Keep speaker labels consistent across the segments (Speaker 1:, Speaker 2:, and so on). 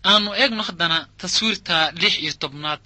Speaker 1: aanu eegno haddana taswiirta lix iyo tobnaad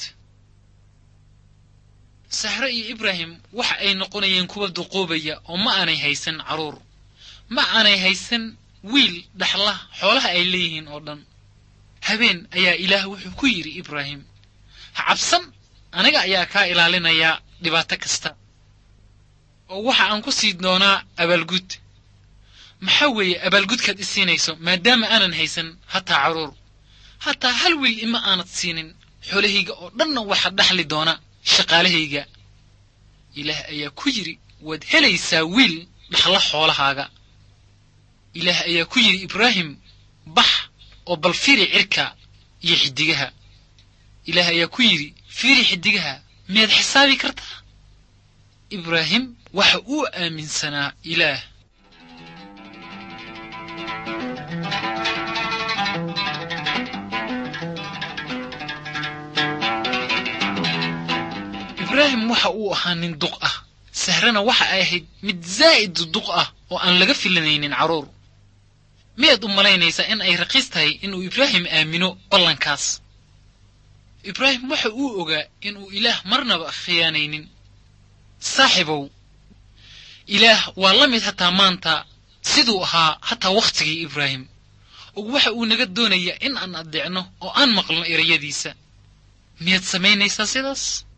Speaker 1: sahre iyo ibraahim waxa ay noqonayeen kuwa duquubaya oo ma aanay haysan carruur ma aanay haysan wiil dhaxla xoolaha ay leeyihiin oo dhan habeen ayaa ilaah wuxuu ku yidhi ibraahim ha cabsan aniga ayaa kaa ilaalinayaa dhibaato kasta oo waxa aan ku sii doonaa abaalgud maxaa weeye abaalgudkaad i siinayso maadaama aanan haysan hataa carruur hataa hal wiil ima aanad siinin xoolahayga oo dhanna waxa dhaxli doona shaqaalahayga ilaah ayaa ku yidhi waad helaysaa wiil dhaxla xoolahaaga ilaah ayaa ku yidhi ibraahim bax oo bal fiiri cirka iyo xiddigaha ilaah ayaa ku yidhi fiiri xiddigaha miyaad xisaabi kartaa ibraahim waxa uu aaminsanaa ilaah ibraahim waxa uu ahaa nin duq ah sahrana waxa ay ahayd mid zaa'id duq ah oo aan laga filanaynin carruur miyaad u malaynaysaa in ay raqiis tahay inuu ibraahim aamino ballankaas ibraahim waxa uu ogaa inuu ilaah marnaba khiyaanaynin saaxibow ilaah waa la mid hataa maanta siduu ahaa hataa wakhtigii ibraahim og waxa uu naga doonayaa in aan addeecno oo aan maqlno erayadiisa miyaad samaynaysaa sidaas